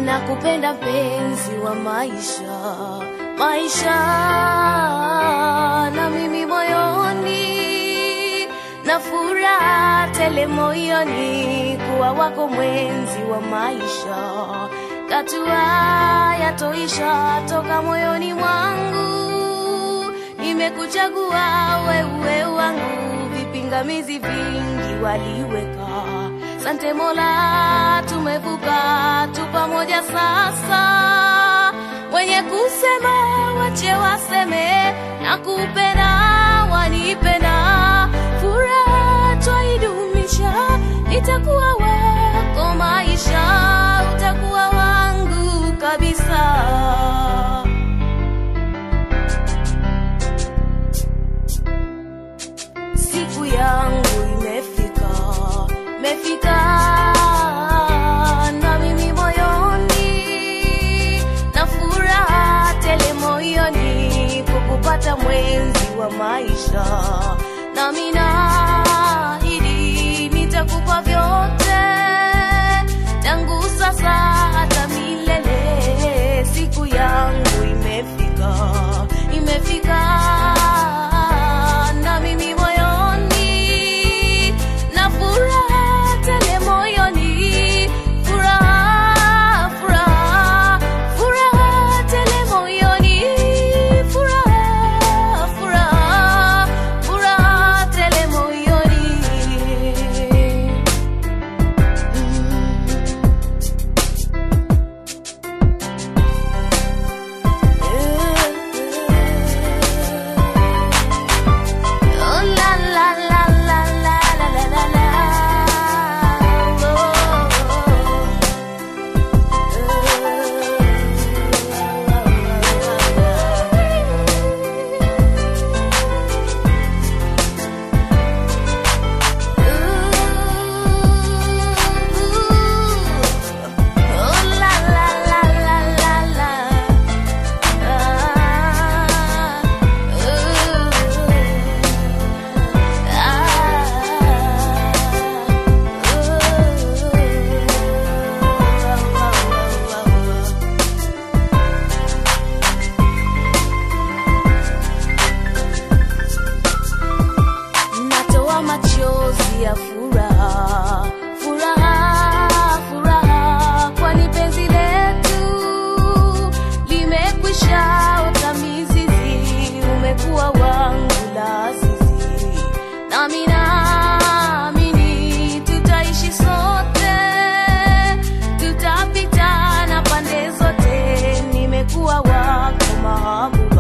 nakupenda mpenzi wa maisha, maisha na mimi moyoni na furaha tele moyoni kuwa wako mwenzi wa maisha, katua yatoisha toka moyoni mwangu, nimekuchagua wewe wangu, vipingamizi vingi waliweka. Sante Mola, tumevuka tu pamoja sasa. Wenye kusema wache waseme, na kupenda wanipenda, furaha twaidumisha, nitakuwa wako maisha, utakuwa wangu kabisa. siku yangu imefika, imefika na mimi moyoni na furaha tele moyoni kukupata mwenzi wa maisha, nami naahidi nitakupa vyote tangu sasa hata milele. Siku yangu imefika, imefika na mimi moyoni na furaha tele moyoni, furaha furaha furaha tele moyoni, furaha furaha furaha tele moyoni. Oh la la la la la la la la la. Oh la la la la la la. Natoa machozi ya furaha, furaha, furaha, kwani penzi letu limekwisha ota mizizi, umekuwa wangu la azizi, nami naamini tutaishi sote, tutapitana pande zote, nimekuwa wako mahabuba